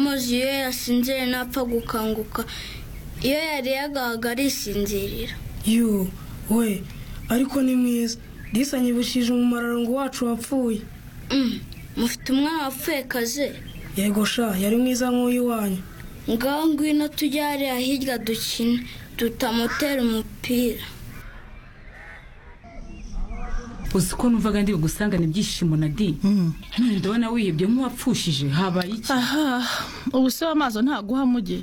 muzi iyo yasinziriye ntapfa gukanguka iyo yariye agahaga arisinzirira yo we ariko ni mwiza disi anyibukije umumararongo wacu wapfuye Mm, mufite umwana wapfuye kaze yego sha yari mwiza nk'uyu wanyu ngaho ngwino tujye hariya hirya dukine tutamutera umupira uzi ko numvaga ndi bugusangane ibyishimo na di none ndabona wihebye nk'uwapfushije habaye iki aha ubu se w'amaso ntaguha muge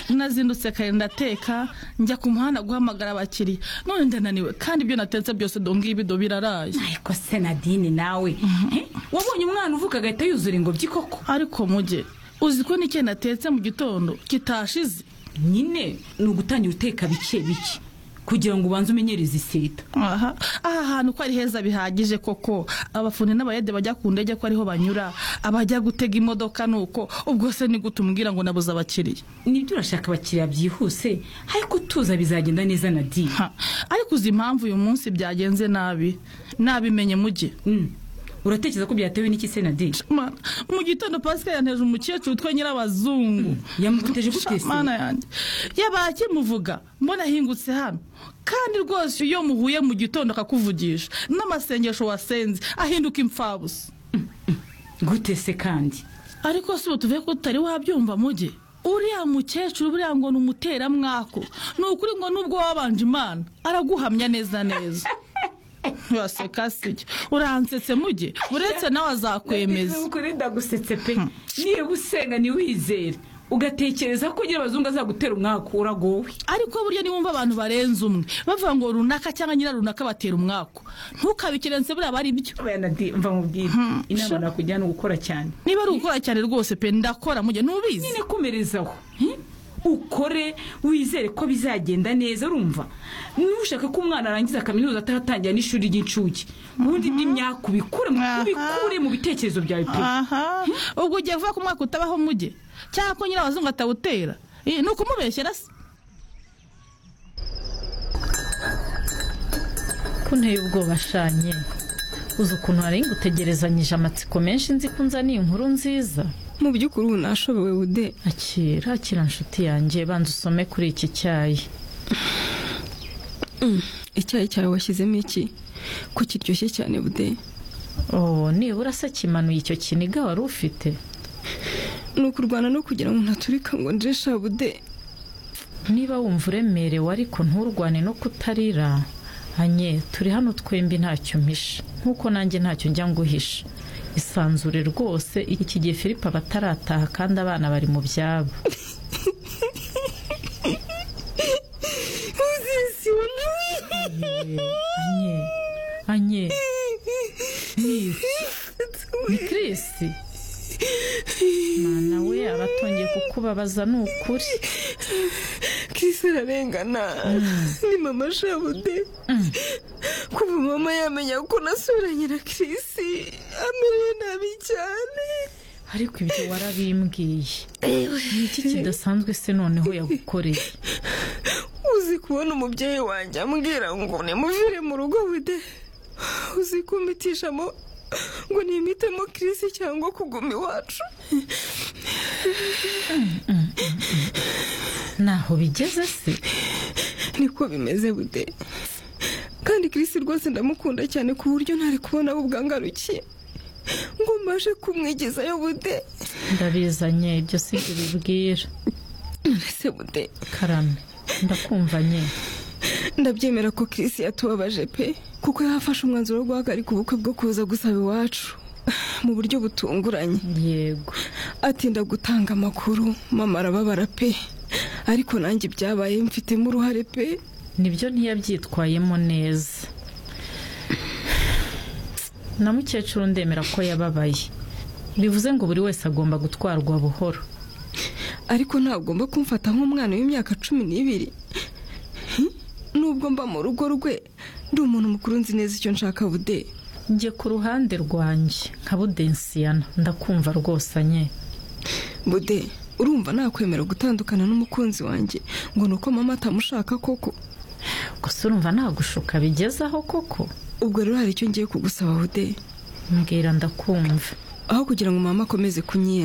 nazindutse kare ndateka njya ku muhanda guhamagara abakiriya none ndananiwe kandi ibyo natetse byose do ngibido biraraye ariko se nadine nawe Eh, wabonye umwana uvuka agahita yuzura ingobyi koko ariko muge uzi ko n'icyo natetse mu gitondo kitashize nyine ni ugutangira uteka bike bike kugira ngo ubanze umenyereze iseta aha aha hantu ko ari heza bihagije koko abafundi n'abayede bajya ku ndege ko ariho banyura abajya gutega imodoka nuko ubwo se ni gute umbwira ngo nabuze abakiriya nibyo urashaka abakiriya byihuse ariko tuza bizagenda neza nadine Ha, ariko uzi impamvu uyu munsi byagenze nabi nabimenye muge Mm. uratekereza ko byatewe n'iki se nadine Mana, mu gitondo pasika yanteje umukecuru witwa nyirabazungu yamuguteje gute se mana yanjye yabaye akimuvuga mbona ahingutse hano kandi rwose iyo muhuye mu gitondo akakuvugisha n'amasengesho wasenze ahinduka imfabusa gute se kandi ariko si ubu tuvuye ko tutari wabyumva muge uriya mukecuru buriya ngo ni umuteramwako ni ukuri ngo nubwo wabanje imana araguhamya neza neza waseka si uransetse muge uretse nawe azakwemeza ukuri ndagusetse pe niba usenga ntiwizere ugatekereza ko ugira abazungu azagutera umwaka uragowe ariko burya niwumva abantu barenze umwe bavuga ngo runaka cyangwa nyira runaka batera umwaku ntukabikerense buriya aba ari byo mva mubwira inama nakujyana gukora cyane niba ari ugukora cyane rwose pe ndakora mujye ntubizi nyine komerezaho hmm? ukore wizere ko bizagenda neza urumva niba ushaka ko umwana arangiza kaminuza ataratangira n'ishuri ry'incuke ubundi by'imyaka ubikure mu- Aha. ubikure mu bitekerezo byawe pe aha ubwo ugiye kuvuga ko umwaka utabaho mujye cyangwa ko nyiri abazungu atawutera Eh, ni ukumubeshyera se ko nteye ubwoba ashanye uzi ukuntu hari ngutegerezanyije amatsiko menshi nzi ko unzaniye inkuru nziza mu by'ukuri ubu nashobewe ude akira akira nshuti yanjye banza usome kuri iki cyayi icyayi cyawe washyizemo iki ko kiryoshye cyane bude oh nibura se kimanuye icyo kiniga wari ufite ni ukurwana no kugira ngo ntaturika ngo njesha bude niba wumva uremerewe ariko nturwane no kutarira hanye turi hano twembi ntacyo mpisha nk'uko nanjye ntacyo njya nguhisha isanzure rwose iki gihe philippe aba atarataha kandi abana bari mu byabo anye anye ni Chris mwana we abatongeye kukubabaza ni ukuri kisi ararengana ni mama shabude kuva mama yamenya ko nasubiranye na kirisi amerewe nabi cyane ariko ibyo warabimbwiye ni iki kidasanzwe se noneho yagukoreye uzi kubona umubyeyi wanjye ambwira ngo nimuvire mu rugo bude uzi kumitishamo ngo nimitemo kirisi cyangwa kuguma iwacu ntaho bigeze se niko bimeze bude kandi kirisi rwose ndamukunda cyane ku buryo ntari kubona aho ubwangarukiye ngo mbashe kumwigizayo bude ndabizanye ibyo si ibyo bibwira nonese bude karame ndakumvanye ndabyemera ko kirisi yatubabaje pe kuko yafashe umwanzuro wo guhagarika ubukwe bwo kuza gusaba iwacu mu buryo butunguranye yego atinda gutanga amakuru mama arababara pe ariko nanjye ibyabaye mfitemo uruhare pe nibyo ntiyabyitwayemo neza na mukecuru ndemera ko yababaye bivuze ngo buri wese agomba gutwarwa buhoro ariko ntagomba kumfata nk'umwana w'imyaka cumi n'ibiri Hi? nubwo mba mu rugo rwe ndi umuntu mukuru nzi neza icyo nshaka bude njye ku ruhande rwanjye nka budensiyana ndakumva rwose anye bude urumva nakwemera gutandukana n'umukunzi wanjye ngo ni uko mama atamushaka koko gusa urumva nagushuka bigezaho koko ubwo rero hari icyo ngiye kugusaba bude mbwira ndakumva aho kugira ngo mama akomeze kunyiyenza